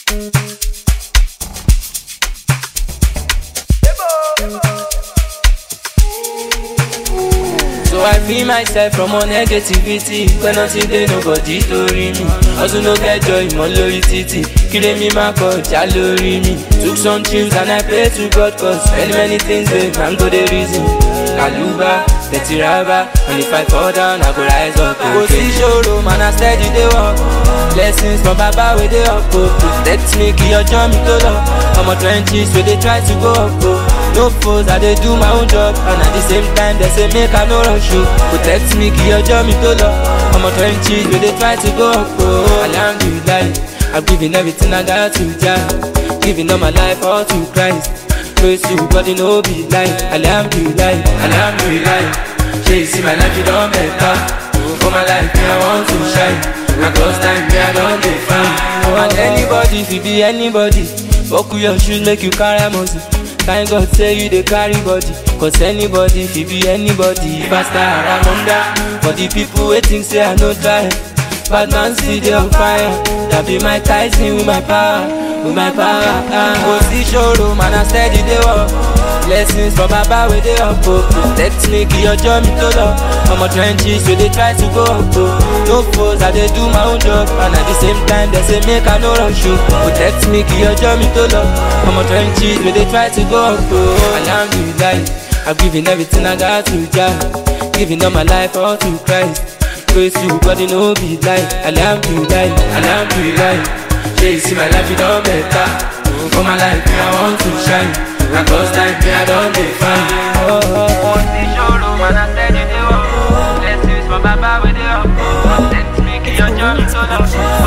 So I free myself from all negativity When nothing dey nobody lórí mi Hustle no get joy mọ́ lórí títì Kílé mi máa kọjá lórí mi Took some tunes and I pray to God cause many many things dey man go dey reason Kàlùbá, dirty raba And if I fall down I go rise up Kò sí ṣòro man I steady dey work Blessings from baba wey dey up o Protect me kí ọjọ́ mi tó lọ Ọmọ twenties wey dey try to go up o No foes I dey do my own job And at the same time they say make I no rush o Protect me kí ọjọ́ mi tó lọ Ọmọ twenties wey dey try to go up o Alhamdulillah I'm giving everything I got to Jah Giving all my life all to Christ Praise to God it no be lie Alhamdulillah, Alhamdulillah Shey you see my life you don better For my life me I want to shine And cause time me I don dey fine And anybody fit be anybody Buckle your shoes make you carry muscle Thank God say you dey carry body Cause anybody fit be anybody Pastor Aramunda For the people wey think say I no try Bad man still dey on fire That be my Tyson with my power With my power Kò sí ṣòro man I steady dey work Blessings from baba wey dey up o Protect me kí ọjọ́ mi tó lọ Ọmọ trenches wey dey try to go up o No foes I dey do my own job And at the same time they say make I no rush o Protect me kí ọjọ́ mi tó lọ Ọmọ trenches wey dey try to go up o Alhamdulillah I'm giving everything I got to Jah Giving all my life all to Christ Praise to God it no be lie Alhamdulillah, Alhamdulillah Shey you see my life you don better For my life me I want to shine And cause time me I don dey fine oh, oh, oh. Mo ti ṣòro man I steady dey work Blessings from baba wey dey up Protect me kí ọjọ́ mi tó lọ